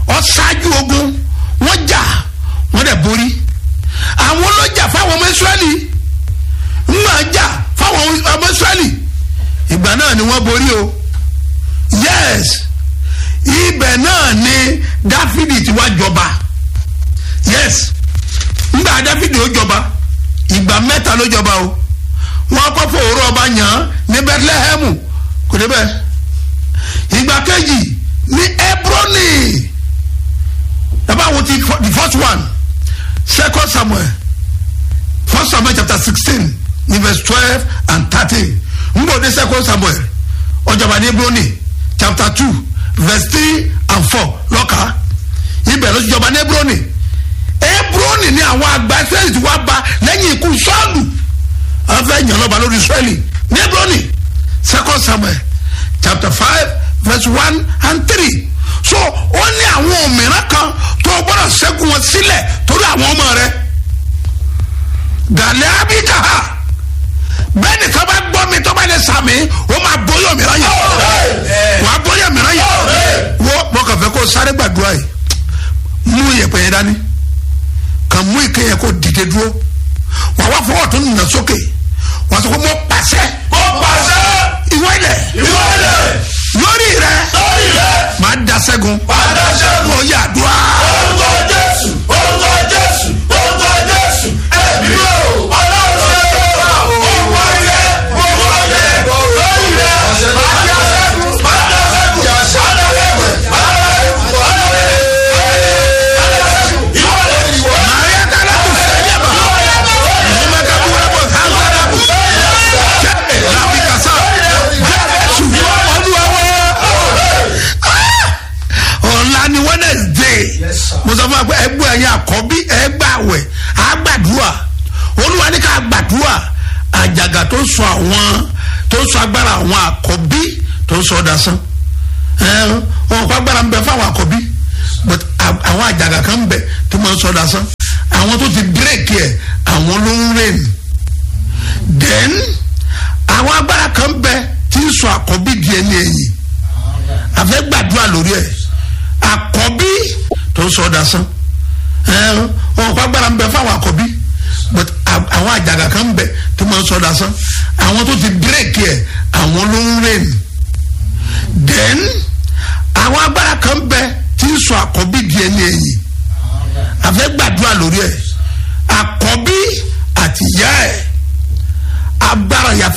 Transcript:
ọ ṣáájú ogun wọ́n jà wọ́n dẹ̀ borí àwọn ló jà fáwọn ọmọ israẹli ńgbà jà fáwọn ọmọ israẹli ìgbà náà ni wọ́n borí o yes ibẹ̀ náà ni dáfídì ti wá jọba yes ńgbà dáfídì ó jọba ìgbà mẹ́ta ló jọba o wọ́n kọ́ fòrò ọba yàn án ní bethlehem kò débẹ̀ ìgbà kejì ní hebroni dábàá wo ti the first one second samuel first samuel chapter sixteen ní verse twelve and thirteen nbọdé second samuel ọjọba ní hebroni chapter two verse three and four lọ́ka ibẹ̀ ló ti jọba ní hebroni hebroni ni àwọn àgbà israẹli ti wá ba lẹ́yìn ikú sọ́ọ̀lù wọ́n fẹ́ yàn lọ́ba lórí israẹli ní hebroni second samuel chapter five verse one and three so ó ní àwọn òmìnira kan tó o gbọ́dọ̀ ṣẹ́gun wọn sílẹ̀ torí àwọn ọmọ rẹ gàlẹ́ abikaha bẹ́ẹ̀ ni kaba gbọ́ mi tó bá lè sàmì ó máa bóyá òmìnira yẹn wà á bóyá òmìnira yẹn wo mo kàn fẹ́ kó sáré gbàdúrà yìí mú iyẹ̀pẹ̀ yẹn dání kàn mú ike yẹn kó dìde dúró wà wá fọwọ́ tó nà sókè wà sọ pé mo pàṣẹ Mo pàṣẹ. ìwọ ilẹ̀ Ìwọ ilẹ̀. lórí rẹ Lórí rẹ̀. máa da sẹ́gun Padà ṣẹ́gun. mo yà dùá Orúkọ Jésù. Orúkọ Jésù. Orúkọ Jésù. Ẹ̀mí o. Ọlọ́run ṣe é wà. Orúkọ ilẹ̀. Orúkọ ilẹ̀. Lórí rẹ̀. Padà ṣẹ́gun. Padà ṣẹ́gun. Padà ṣẹ́gun. Padà ṣẹ́gun. Padà ṣẹ́gun. Ìwọ ilẹ̀. Ìwọ ilẹ̀. maria kala tu sẹ́yìn bá ìyẹn ká bú wẹ́pọ̀ sáńsára bù jẹ́ láfi kàsá jésù olúwa wọ́ ọ̀la ni wednesday mo sọ fún wa pé ẹgbẹ́ ẹ̀yin àkọ́bí ẹgbẹ́ àwẹ̀ àgbàdúrà olúwa ní ká gbàdúrà àjàgà tó sọ àwọn tó sọ agbára àwọn àkọ́bí tó sọ dasán ẹ wọn kọ agbára ń bẹ fáwọn àkọ́bí but a- àwọn àjàgà kan ń bẹ tó máa ń sọ dasán àwọn tó ti bírèkì ẹ àwọn ló ń rìn then àwọn agbára kan ń bẹ tí ń sọ àkọ́bí di ẹni ẹ̀yìn àfẹ́ gbàdúrà lórí ẹ̀ àkọ́bí tó ń sọ dasán ẹ wọn kọ agbára ń bẹ fáwọn àkọ́bí but a- àwọn àjàgà kan ń bẹ tó máa ń sọ dasán àwọn tó ti bírèkì ẹ àwọn ló ń rìn then àwọn agbára kan bẹ tí ń sọ àkọ́bí di ẹni ẹ̀yìn àfẹ́ gbàdúrà lórí ẹ̀